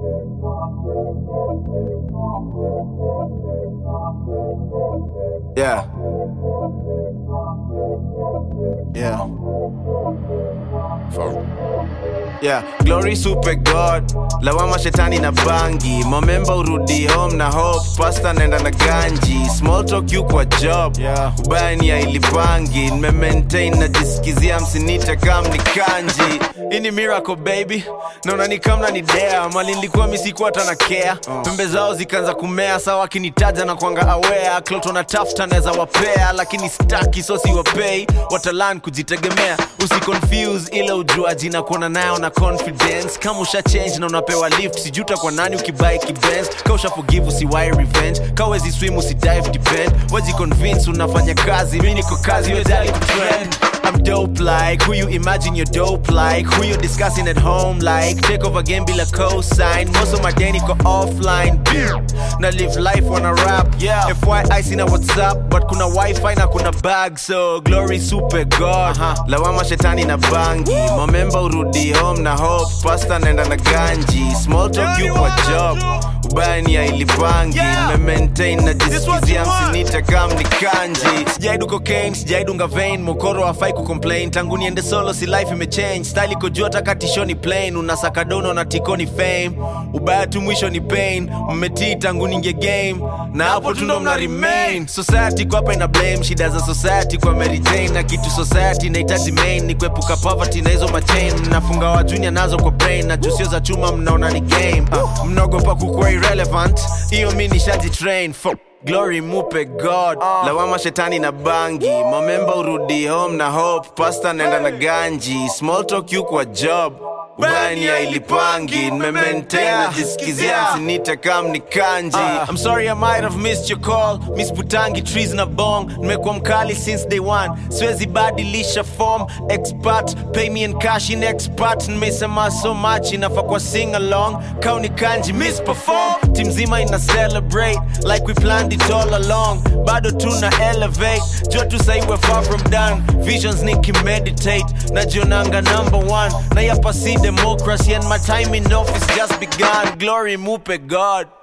Yeah. Yeah. Yeah, glory super god lawama shetani na bangi momemba urudi home na hope pasta naenda na ganji small talk you kwa job Yeah. ubaya ni ailipangi nimemaintain najisikizia msinite kam ni kanji hii ni miracle baby naona ni kamna ni dea mali nilikuwa misikuwa hata na care pembe zao zikaanza kumea sawa akinitaja na kwanga aware kloto na tafuta naweza wapea lakini staki so siwapei watalan kujitegemea usiconfuse ile ujuaji na kuona nayo na confidence kama usha change na unapewa lift sijuta kwa nani ukibai kibens ka usha forgive usiwai revenge ka wezi swim usidive depend wezi convince unafanya kazi mi niko kazi wejali kutrend I'm dope like who you imagine you're dope like who you discussing at home like take over game bila cosign most of my day niko offline na live life wanna rap yeah FYI sina whatsapp but kuna wifi na kuna bag so glory super god lawama shetani na bangi momemba urudi home na hope pasta naenda na ganji small talk you kwa job ubaya ni ailipangi nimemaintain najisikizia msinite kam ni kanji sijaidu cocaine sijaidunga vein mokoro afai kucomplain tangu niende solo si life imechange style iko juu hata katishoni plain unasaka dono na tikoni fame ubaya tu mwisho ni pain mmetii tangu ninge game na hapo tundo mna remain society kwa hapa ina blame shida za society kwa Mary Jane na kitu society inahitaji main ni kuepuka poverty na hizo machain nafunga wa junior nazo kwa brain na jusio za chuma mnaona ni game uh, mnaogopa kukuwa irrelevant hiyo mi nishaji train for glory mupe god lawama shetani na bangi momemba urudi home na hope pasta naenda na ganji small talk you kwa job ubani ailipangi nimemaintain najisikizia msinite kam ni kanji I'm sorry I might have missed your call Miss Putangi trees na bong nimekuwa mkali since day one siwezi badilisha form expert pay me in cash in expert nimesema so much inafaa kwa sing along kauni kanji miss perform team zima ina celebrate like we planned it all along bado tuna elevate jo tu sahi we're far from done visions nikimeditate najionanga number one na yapa si democracy and my time in office just begun glory mupe god